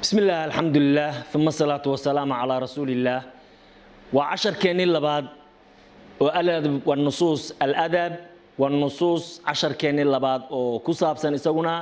بسم الله الحمد لله ثم الصلاة والسلام على رسول الله وعشر كيني لباد والأدب والنصوص الأدب والنصوص عشر كيني لباد وكساب سنسونا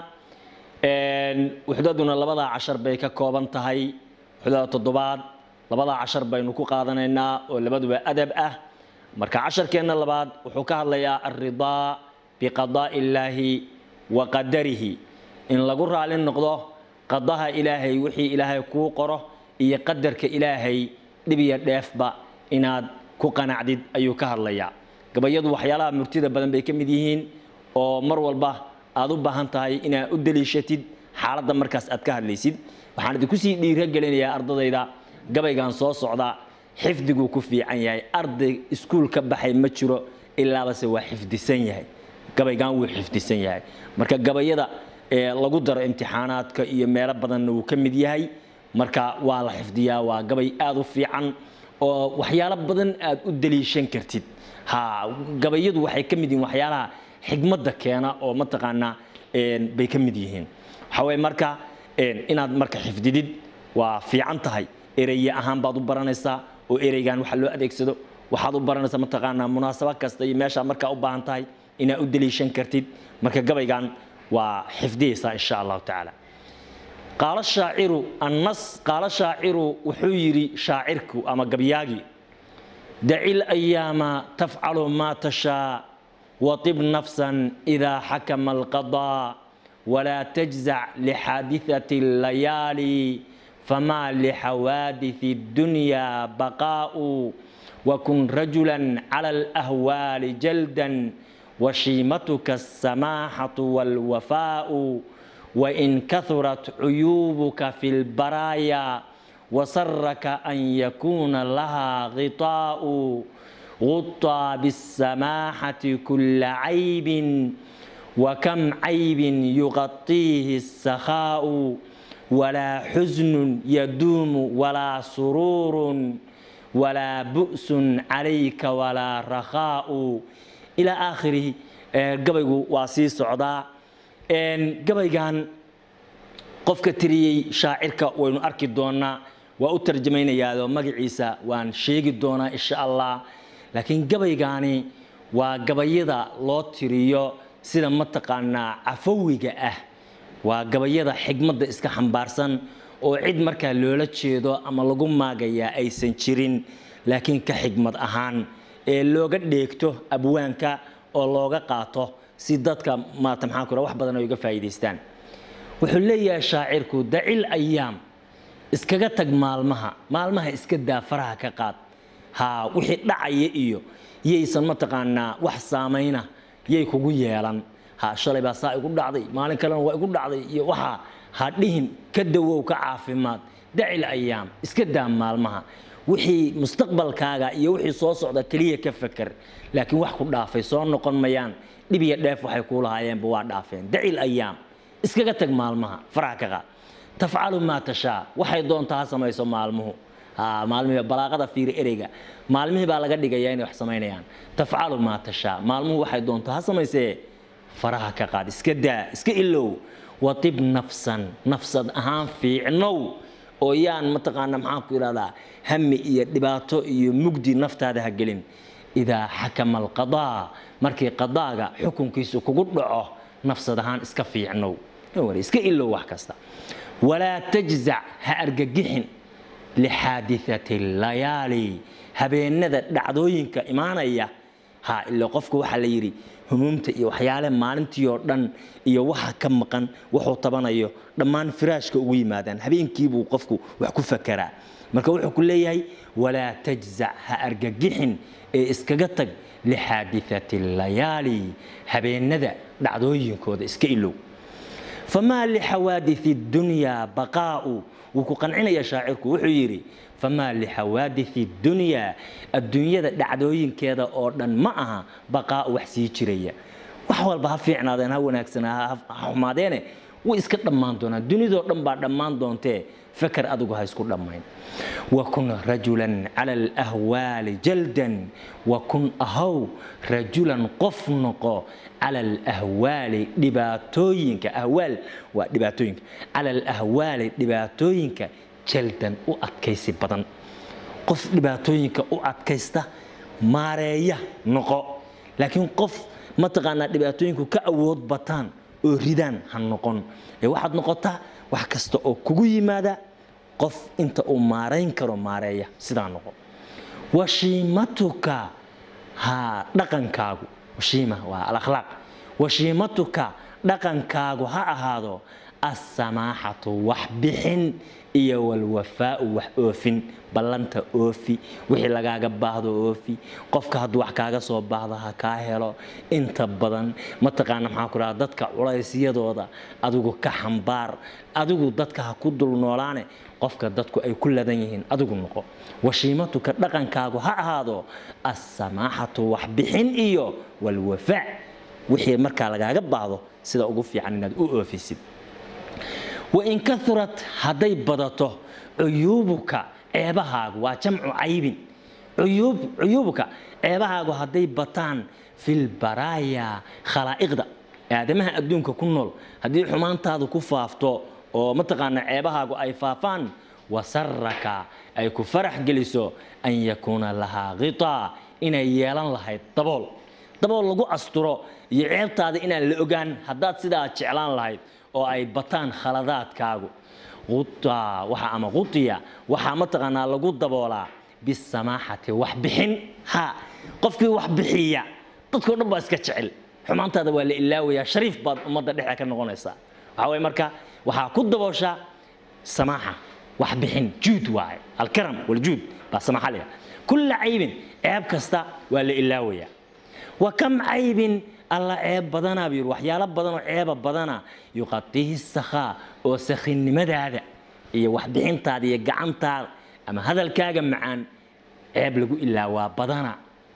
وحدودنا لبدا عشر بيكا كوبان تهي وحدود تضباد لبدا عشر بينكو قادنينا ولبدو أدب أه مركا عشر كينا لباد وحكا ليا الرضا بقضاء الله وقدره إن لقر على النقضة qadaha ilaahay wixii ilaahay kuu qoro iyo qadarka ilaahay dhibiya dheefba inaad ku qanacdid ayuu ka hadlayaa gabayadu waxyaalaha murtida badan bay ka mid yihiin oo mar walba aad u baahan tahay inaad u daliishatid xaaladda markaas aad ka hadlaysid waxaan idinku sii dhiiragelinayaa ardadayda gabaygan soo socda xifdiguu ku fiican yahay arday iskuul ka baxay ma jiro ilaabase waa xifdisan yahay gabaygan wuu xifdisan yahay marka gabayada lagu daro imtixaanaadka iyo meelo badanna wuu ka mid yahay marka waa la xifdiyaa waa gabay aada u fiican oo waxyaalo badan aad u daliishan kartid ha gabayadu waxay ka mid yihiin waxyaalaha xigmadda keena oo mataqaanaa bay ka mid yihiin waxaa weye marka inaad marka xifdidid waa fiican tahay ereye ahaan baad u baranaysaa oo ereygan waxa loo adeegsado waxaad u baranaysaa mataqaanaa munaasabo kasta iyo meeshaa markaa u baahan tahay inaad u daliishan kartid marka gabaygan waa xifdiyeysaa insha allahu tacaala qaalo shaaciru annas qaalo shaaciru wuxuu yidhi shaacirku ama gabyaagii daci layaama tafcalu maa tashaa watib nafsan idaa xakama alqadaa walaa tajzac lixaadithati allayaali famaa lixawaadithi اddunyaa baqaa'u wakun rajula cala alahwaali jaldan وشيمتك السماحة والوفاء وإن كثرت عيوبك في البرايا وسرك أن يكون لها غطاء غطى بالسماحة كل عيب وكم عيب يغطيه السخاء ولا حزن يدوم ولا سرور ولا بؤس عليك ولا رخاء ilaa aakhirihi gabaygu waa sii socdaa gabaygan qofka tiriyey shaacirka waynu arki doonaa waa u tarjamaynayaao magaciisa waan sheegi doonaa insha allah laakiin gabaygaani waa gabayada loo tiriyo sida mataqaanaa cafawiga ah waa gabayada xigmadda iska xambaarsan oo cid markaa loola jeedo ama lagu maagayaa aysan jirin laakiin ka xigmad ahaan ee looga dheegto abwaanka oo looga qaato si dadka maata maxaan ku wax badan ay uga faa'iidaystaan wuxuu leeyahay shaacirku dacil ayaam iskaga tag maalmaha maalmaha iska daa faraha ka qaad ha wixii dhacaya iyo yaysan mataqaanaa wax saamayna yay kugu yeelan ha shalay baa saa igu dhacday maalin kalena waa igu dhacday iyo waxa ha dhihin ka dawow ka caafimaad dacil ayaam iska daa maalmaha wixii mustaqbalkaaga iyo wixii soo socda keliya ka feker laakiin wax ku dhaafay soo noqon mayaan dhib iyo dheef waxay kuu lahaayeenba waa dhaafeen dacil ayaam iskaga tag maalmaha faraha ka qaad tafcalu maa tashaa waxay doontaa ha samayso maalmuhu maalmihii balaaqada fiiri ereyga maalmihii baa laga dhigayaa inay wax samaynayaan tafcalu maa tashaa maalmuhu waxay doontaa ha samaysee faraha ka qaad iska daa iska ilow watib nafsan nafsad ahaan fiicnow oo yaan mataqaana maxaan ku idhahdaa hami iyo dhibaato iyo mugdi naftaada ha gelin idaa xakama alqadaa markii qadaaga xukunkiisu kugu dhaco nafsad ahaan iska fiicnow iska ilow wax kasta walaa tajzac ha argagixin lixaadithati layaali habeenada dhacdooyinka imaanaya ha ila qofku waxaa la yidhi humuumta iyo waxyaale maalintii oo dhan iyo waxa ka maqan wuxuu tabanayo dhammaan firaashka ugu yimaadaan habeenkiibuu qofku wax ku fakeraa marka wuxuu ku leeyahay walaa tajzac ha argagixin ee iskaga tag lixaadithati layaali habeenada dhacdooyinkooda iska ilow famaa lixawaadithi dunyaa baqaa'u wuu ku qancinaya shaacirku wuxuu yidhi famaa lixawaadithi dunyaa adduunyada dhacdooyinkeeda oo dhan ma aha baqaa'u wax sii jiraya wax walba ha fiicnaadeen ha wanaagsanaa ha xumaadeene way iska dhammaan doonaan dunidoo dhan baa dhammaan doontee fakar adigu ha isku dhammayn wakun rajulan cala alahwaali jaldan wakun ahow rajulan qof noqo cala alahwaali dhibaatooyinka ahwaal waa dhibaatooyinka cala alahwaali dhibaatooyinka jaldan u adkaysi badan qof dhibaatooyinka u adkaysta maareeya noqo laakiin qof mataqaanaa dhibaatooyinku ka awood bataan oo ridaan ha noqon ee waxaad noqotaa wax kasta oo kugu yimaada qof inta uu maarayn karo maareeya sidaa noqo washiimatuka ha dhaqankaagu washiima waa alakhlaaq washiimatuka dhaqankaagu ha ahaado assamaaxatu wax bixin iyo walwafaau wax oofin ballanta oofi wixii lagaaga baahdo oofi qofka hadduu wax kaaga soo baahdo ha kaa helo inta badan mataqaana maxaa ku dhaha dadka culaysyadooda adigu ka xambaar adigu dadka ha ku dul noolaane qofka dadku ay ku ladan yihiin adigu noqo washiimatuka dhaqankaagu ha ahaado assamaaxatu wax bixin iyo walwafaa wixii markaa lagaaga baahdo sida ugu fiican inaad u oofisid wain kaurat hadday badato cuyuubuka ceebahaagu waa jamcu caybin cuyuubuka ceebahaagu hadday bataan filbaraaya khalaa'iqda aadamaha adduunka ku nool haddii xumaantaadu ku faafto oo mataqaana ceebahaagu ay faafaan wasaraka ay ku farax geliso an yakuuna lahaa khitaa inay yeelan lahayd dabool dabool lagu asturo iyo ceebtaada inaan la ogaan haddaad sidaa jeclaan lahayd oo ay bataan khaladaadkaagu waxa ama qutiya waxaa mataqaanaa lagu daboolaa bisamaaxati wax bixin ha qofkii wax bixiya dadkao dhan baa iska jecel xumaantaada waa la ilaawayaa shariif baad ummadda dhexda ka noqonaysaa waxaa waye marka waxaa ku dabooshaa samaaxa wax bixin juud waaye alkaram waljuud baa samaaxa leeyahay kulla caybin ceeb kasta waa la ilaawayaa wa kam caybin alla ceeb badanaa buu yidhi waxyaalo badan oo ceeba badana yuqatihi sakhaa oo sakhinnimadaada iyo waxbixintaada iyo gacantaada ama hadalkaaga macaan ceeb lagu ilaawaa badana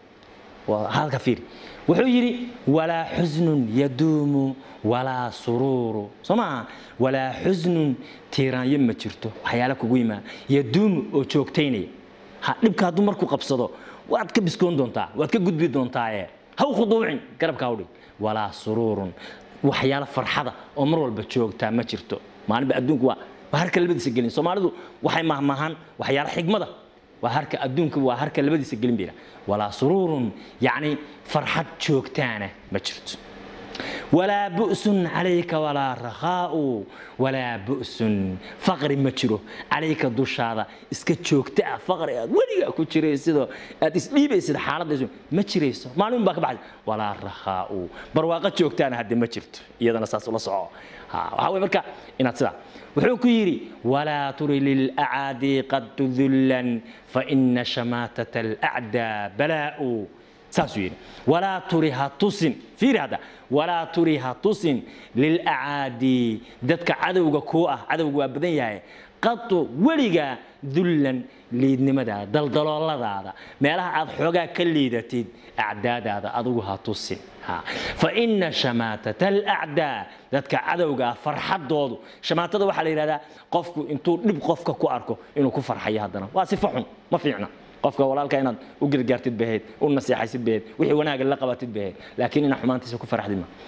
halka fiiri wuxuu yidhi walaa xusnun yaduumu walaa suruuru soo maaha walaa xusnun tiiraanyo ma jirto waxyaala kugu yimaada yaduumu oo joogtaynaya ha dhibka hadduu markuu qabsado waad ka biskoon doontaa waad ka gudbi doontaaye haw khuduucin garabkaa udhig walaa suruurun waxyaalo farxada oo mar walba joogtaa ma jirto maalinba adduunku waa waa harka labadiisa gelin soomaalidu waxay mahmahaan waxyaalo xigmada waa harka adduunka waa harka labadiisa gelin bayna walaa suruurun yacni farxad joogtaana ma jirto walaa bu'sun calayka walaa rakhaa'u walaa bu'sun faqri ma jiro calayka dushaada iska joogta ah faqri aad weligaa ku jiraysidoo aad isdhiibaysid xaaladaysu ma jirayso maalin baa ka baxay walaa rakhaa'u barwaaqo joogtaana hadde ma jirto iyadana saas ula soco waxaa wey marka inaad sidaa wuxuu ku yidhi walaa turi lilacaadi qad tudullan faina shamaatata alacdaa balaa'u saasuu yidhi walaa turi ha tusin fiiri hadda walaa turi ha tusin lilacaadi dadka cadowga kuu ah cadowga waa badan yahay qatu weligaa dullan liidnimadaada daldalooladaada meelaha aad xoogaa ka liidatid acdaadaada adigu ha tusin fa ina shamaatata alacdaa dadka cadowga ah farxadoodu shamaatada waxaa la yidhahdaa qofku intuu dhib qofka ku arko inuu ku farxayo haddana waa sifo xun ma fiicna qofka walaalka inaad u gargaartid bahayd u naseexaysid bahayd wixii wanaaga la qabatid bahayd laakiin inaad xumaantiisa ku farxdid ma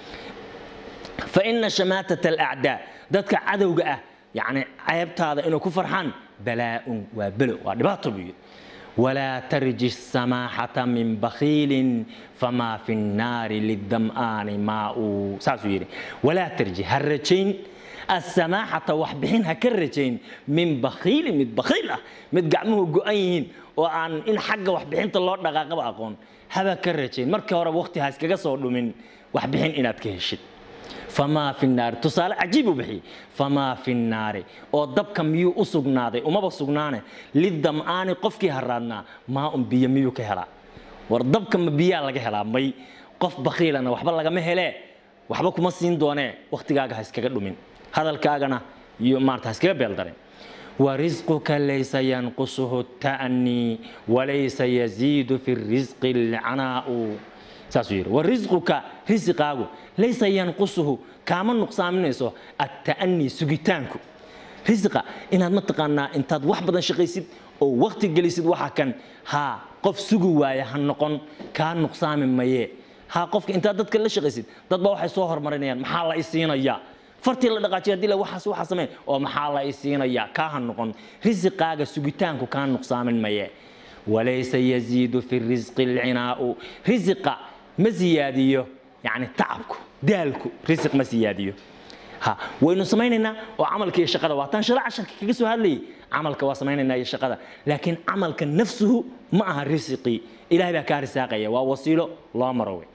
fa ina shamaatata alacdaa dadka cadowga ah yacni ceebtaada inuu ku farxaan balaa'un waa belo waa dhibaato buu yidhi walaa tarji samaaxata min bakhiilin famaa fi nnaari lidam'aani maa'u saasuu yidhi walaa tarji ha rajayn asamaaxata wax bixin ha ka rajayn min bakhiilin mid bakhiil ah mid gacmuhu go'an yihiin oo aan in xagga waxbixinta loo dhaqaaqaba aqoon haba ka rajayn markii horeba waqti ha iskaga soo dhumin waxbixin inaad ka heshid famaa fi naari tusaale cajiib uu bixiyey famaa fi naari oo dabka miyuu u sugnaaday umaba sugnaane lidam'aani qofkii haraadnaa maa un biyo miyuu ka helaa war dabka ma biyaa laga helaa may qof bakhiilana waxba lagama helee waxba kuma siin doonee waqtigaaga ha iskaga dhumin hadalkaagana iyo maarata ha iskaga beeldareen ورزقك ليس ينقصه التأني وليس يزيد في الرزق العناء saasuu yidhi wa risquka risiqaagu laysa yanqusuhu kaama nuqsaaminayso atta'anii sugitaanku risiqa inaad mataqaanaa intaad wax badan shaqaysid oo waqti gelisid waxa kan haa qof sugi waaya ha noqon kaa nuqsaami maye haa qofka intaad dadka la shaqaysid dad baa waxay soo horumarinayaan maxaa la isiinayaa fartii la dhaqaajiya hadii la waxaas waxaa samee oo maxaa la isiinayaa kaa ha noqon risiqaaga sugitaanku kaa nuqsaamin maye walaysa yaziidu fi risqi alcinaa'u risiqa ma siyaadiyo yani tacabku daalku risiq ma siyaadiyo ha waynu samaynaynaa oo camalka iyo shaqada waa taan shala casharka kaga soo hadlayay camalka waa samaynaynaa iyo shaqada laakiin camalka nafsuhu ma aha risiqii ilahay baa kaa risaaqaya waa wasiilo loo maro wey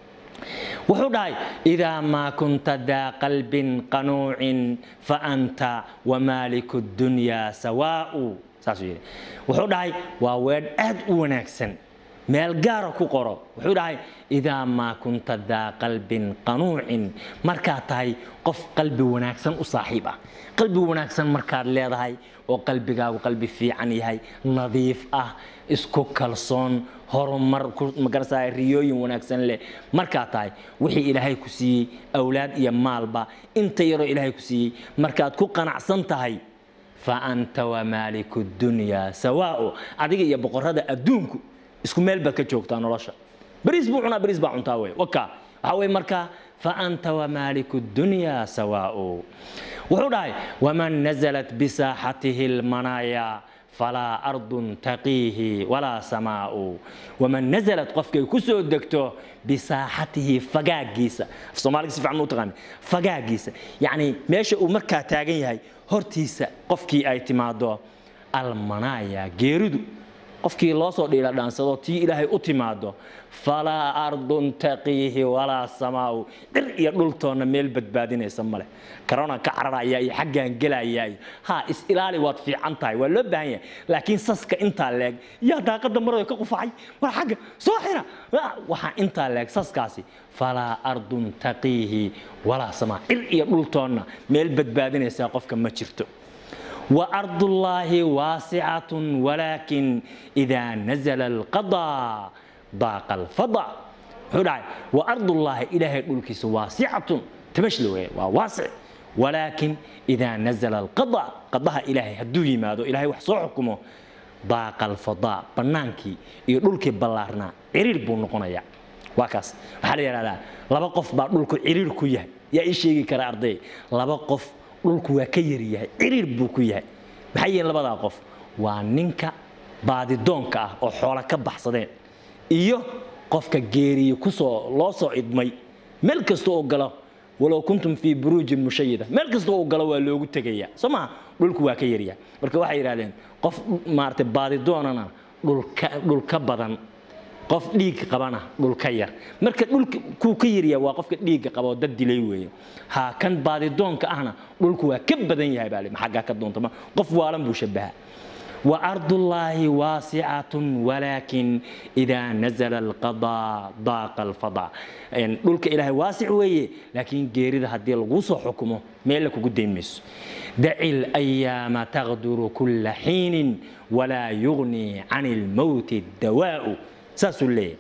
wuxuu dhahay idaa maa kunta daa qalbin qanuucin faanta wamaaliku dunyaa sawaa'u saasuu yidhi wuxuu dhahay waa weedh aad u wanaagsan meel gaara ku qoro wuxuu dhahay idaa maa kunta daa qalbin qanuucin markaad tahay qof qalbi wanaagsan u saaxiib ah qalbi wanaagsan markaad leedahay oo qalbigaagu qalbi fiican yahay nadiif ah isku kalsoon horumar magarasa riyooyin wanaagsan leh markaad tahay wixii ilaahay ku siiyey awlaad iyo maalba inta yaroo ilaahay ku siiyey markaad ku qanacsan tahay fa anta wamaaliku dunyaa sawaa'u adiga iyo boqorada adduunku isku meel baad ka joogtaa nolosha bariis buu cunaa bariis baa cuntaa wey waka waxaa weye markaa fa anta wamaaliku dunyaa sawaa'u wuxuu dhahay waman nazalat bisaaxatihi lmanaaya falaa ardun taqiihi walaa samaa'u waman nazalat qofkay ku soo degto bisaaxatihi fagaagiisa af soomaaliga si fiican u taqaan fagaagiisa yacni meesha uu markaa taagan yahay hortiisa qofkii ay timaado almanaaya geeridu qofkii loo soo dhiila dhaansado tii ilaahay u timaado falaa ardun taqiihi walaa samaa'u dhir iyo dhultoonna meel badbaadinaysa male karona ka cararaya iyo xaggaan gelaya iyo ha is ilaali waad fiican tahay waa loo baahan yahay laakiin saska intaa leeg yaa daaqada marada ka qufacay war xagga soo xira waxaa intaa leeg saskaasi falaa ardun taqiihi walaa samaa dhir iyo dhultoonna meel badbaadinaysa qofka ma jirto وأرض الله واسعة ولكن إذا نزل القضاء ضاق الفضاء حدعي وأرض الله إلهي الكيس واسعة تمشلوه وواسع ولكن إذا نزل القضاء قضاها إلهي هدوه ماذا إلهي وحصو حكمه ضاق الفضاء بنانكي يقولك بلارنا عرير بونقنا يا واكاس waxaa la yidhahdaa laba qof baa dhulku ciriir ku yahay yaa ii sheegi kara arday laba qof dhulku waa ka yaryahay ciriir buu ku yahay maxay yihiin labadaa qof waa ninka baadidoonka ah oo xoola ka baxsadeen iyo qofka geeriye kusoo loo soo idmay meel kasta oo galo walow kuntum fii buruujin mushayida meel kasta oo galo waa loogu tegaya soo maha dhulku waa ka yaryahay marka waxay yidhahdeen qof maaragtay baadidoonana dhulka dhulka badan qof dhiig qabana dhulka yar marka dhulka kuu ka yaryaa waa qofka dhiigga qaba oo dad dilay weeye ha kan baadidoonka ahna dhulku waa ka badan yahay baa lima xaggaa ka doonta qof waalan buu shabaha وأرض الله واسعة ولكن إذا نزل القضاء ضاق الفضاء يعني دولك إلهي واسع ويه لكن جيريد هدي الغوصة حكمه ميلك قدام مس دع الأيام تغدر كل حين ولا يغني عن الموت الدواء saasuu leeyahy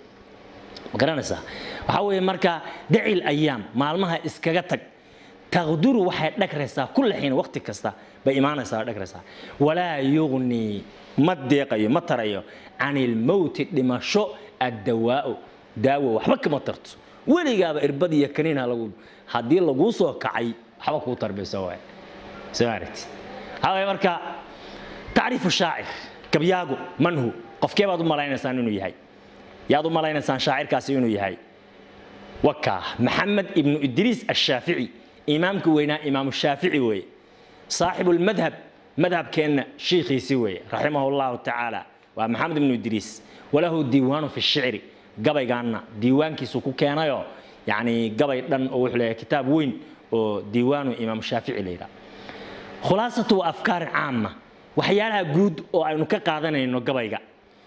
ma garanaysaa waxaa weeye marka daci ayaam maalmaha iskaga tag taqduru waxay dhagraysaa kulla xiin waqti kasta bay imaanaysaa dhagraysaa walaa yugnii ma deeqayo ma tarayo can ilmowti dhimasho addawaa'u daawo waxba kama tarto weligaaba irbad iyo kaniinha lagu haddii laguu soo kacay waxba kuu tarbayso waay soo aragtid waxaa weeye marka tacriifu shaacir gabyaagu manhu qofkee baad u malaynaysaan inuu yahay yaad u malaynaysaan shaacirkaasi inuu yahay wakaa maxamed ibnu idriis ashaafici imaamka weynaa imaamu shaafici weeye saaxibu lmadhab madhabkeenna shiikhiisi weeye raximahu llahu tacaala waa maxamed ibnu idriis walahu diiwaanu fi shicri gabaygaanna diiwaankiisu ku keenayoo yacni gabay dhan oo wuxuu leeyahay kitaab weyn oo diiwaanu imaamu shaafici la yidhaha khulaasatu wa afkaari caama waxyaalaha guud oo aynu ka qaadanayno gabayga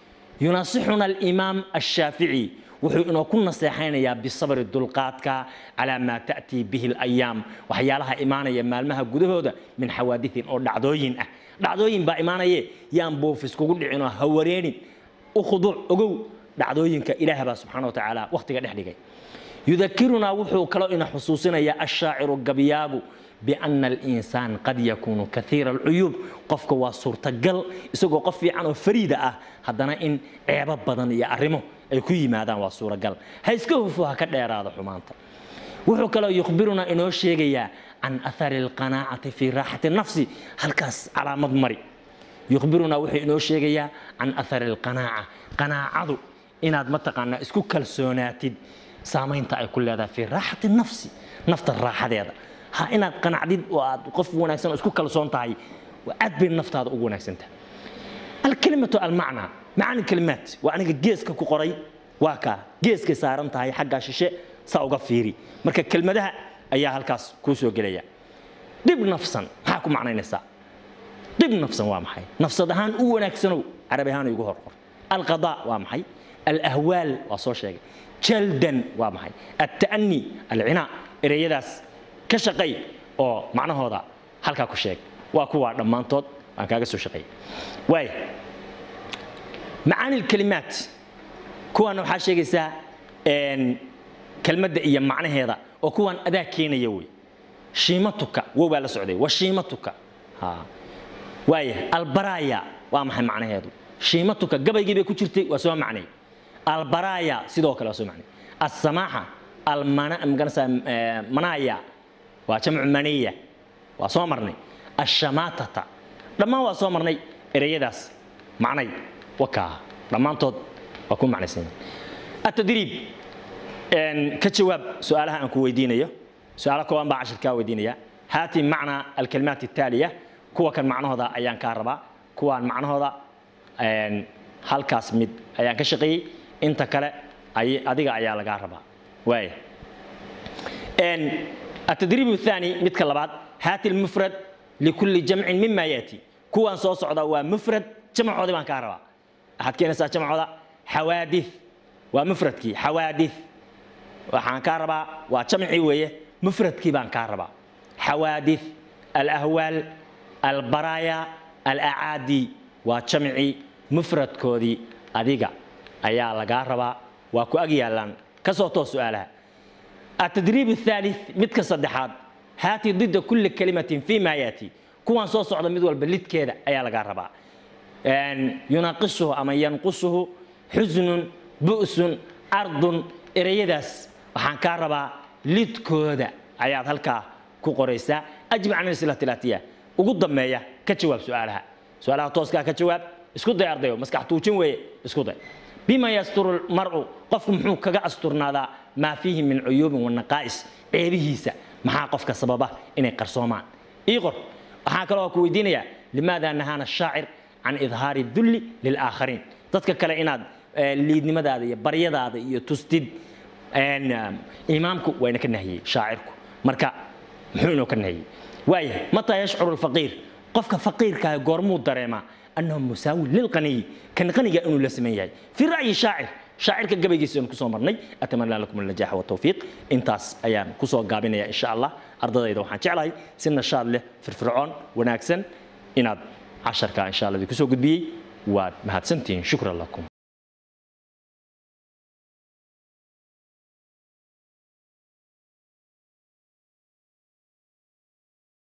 يناصحنا الإمام الشافعي wuxuu inoo ku naseexaynayaa bisabri dulqaadka calaa maa ta'tii bihi alayaam waxyaalaha imaanaya maalmaha gudahooda min xawaadiin oo dhacdooyin ah dhacdooyin baa imaanaye yaan boofis kugu dhicinoo ha wareenin u khuduuc ogow dhacdooyinka ilaah baa subxaana wa tacaala wakhtiga dhex dhigay yudakirunaa wuxuu kaloo ina xusuusinayaa ashaaciru gabyaagu biana alinsaan qad yakuunu kaiira alcuyuub qofka waa suurtagal isagoo qof fiican oo fariida ah haddana in ceebo badan iyo arrimo ay ku yimaadaan waa suuragal ha iska hufo ha ka dheeraado xumaanta wuxuu kaloo yukhbirunaa inoo sheegayaa can athari alqanaacati fii raaxati nafsi halkaas calaamad mari yukhbirunaa wuxuu inoo sheegayaa can athari alqanaaca qanaacadu inaad mataqaanaa isku kalsoonaatid saamaynta ay ku leedahay fii raaxati nafsi nafta raaxadeeda ha inaad qanacdid oo aad qof wanaagsan oo isku kalsoon tahay aad bay naftaada ugu wanaagsantahay alkelimatu almacnaa macani kelimaat waa aniga geeska ku qoray waa kaa geeskay saaran tahay xaggaa shishe saa uga fiiri marka kelmadaha ayaa halkaas kuu soo gelaya dhib nafsan maxaa ku macnaynaysaa dhib nafsan waa maxay nafsad ahaan u wanaagsanow carabi ahaan igu horqor alqadaa waa maxay alahwaal waa soo sheegay jaldan waa maxay alta'ani alcinaa ereyadaas ka shaqay oo macnahooda halkaa ku sheeg waa kuwaa dhammaantood aan kaaga soo shaqeeyay waaya macaani lkalimaat kuwaana waxaa sheegaysaa kelmadda iyo macnaheeda oo kuwaan adaa keenaya wey shiimatuka wow baa la socday wa shiimatuka waaya albaraya waa maxay macnaheedu shiimatuka gabaygii bay ku jirtay waa soo macnay albaraya sidoo kale waa soo macnay alsamaaxa almanasa manaya waa jamcu maniya waa soo marnay ashamatata dhammaan waa soo marnay ereyadaas macnay wakaa dhammaantood waa ku macnaysan atadriib ka jawaab su-aalaha aan ku weydiinayo su-aalo kooban baa cashir kaa weydiinaya haati macnaa alkalimaat الtaaliya kuwa kan macnahooda ayaan kaa rabaa kuwaan macnahooda halkaas mid ayaan ka shaqeeyey inta kale adiga ayaa lagaa rabaa waaya التدريب الثاني مثل لبعض هات المفرد لكل جمع مما ياتي كوان سو سودا وا مفرد جمع عودي بان كاربا احد كينسا جمع عودا حوادث ومفردكي حوادث waxaan ka rabaa waa jamci weeye mufradkii baan kaa rabaa xawaadith alahwaal albaraaya alacaadi waa jamci mufradkoodii adiga ayaa lagaa rabaa waa ku ag yaalaan kasoo toos su-aalaha التدريب الثالث متك صدحات هاتي ضد كل كلمة فيما يأتي كوان صوص على مدول بلد كذا أيا لقى ربا يناقصه أما ينقصه حزن بؤس أرض إريدس وحان كاربا لد كودا أيا هلكا كوكوريسا أجب عن الأسئلة الآتية وقد ضمية كجواب سؤالها سؤالها توسكا كجواب اسكو دي أرضيو مسكح توجين وي اسكو دي بما يستر المرء قف محو كغا استرنادا ما فيه من عيوب ونقائص عيبهيسا maxaa qofka sababa inay qarsoomaan ii qor waxaa kaloo ku weydiinaya limaada nahaana shaacir can idhaari dulli lilaakhariin dadka kale inaad liidnimadaada iyo baryadaada iyo tustid imaamku waa ina ka nahiyey shaacirku marka muxuu inoo ka nahiyey waayahay mataa yashcuru alfaqiir qofka faqiirkaa goormuu dareemaa annahu musaawin lilqaniyi kan qaniga inuu la sameyn yahay fii ra'yi shaacir shaacirka gabaygiisa aynu kusoo marnay atamanaa lakum alnajaaxa waltawfiiq intaas ayaan kusoo gaabinaya insha allah ardadayda waxaan jeclahay si nashaad leh firfircoon wanaagsan inaad casharka insha allah kusoo gudbiyey waad mahadsantihiin shukran lakum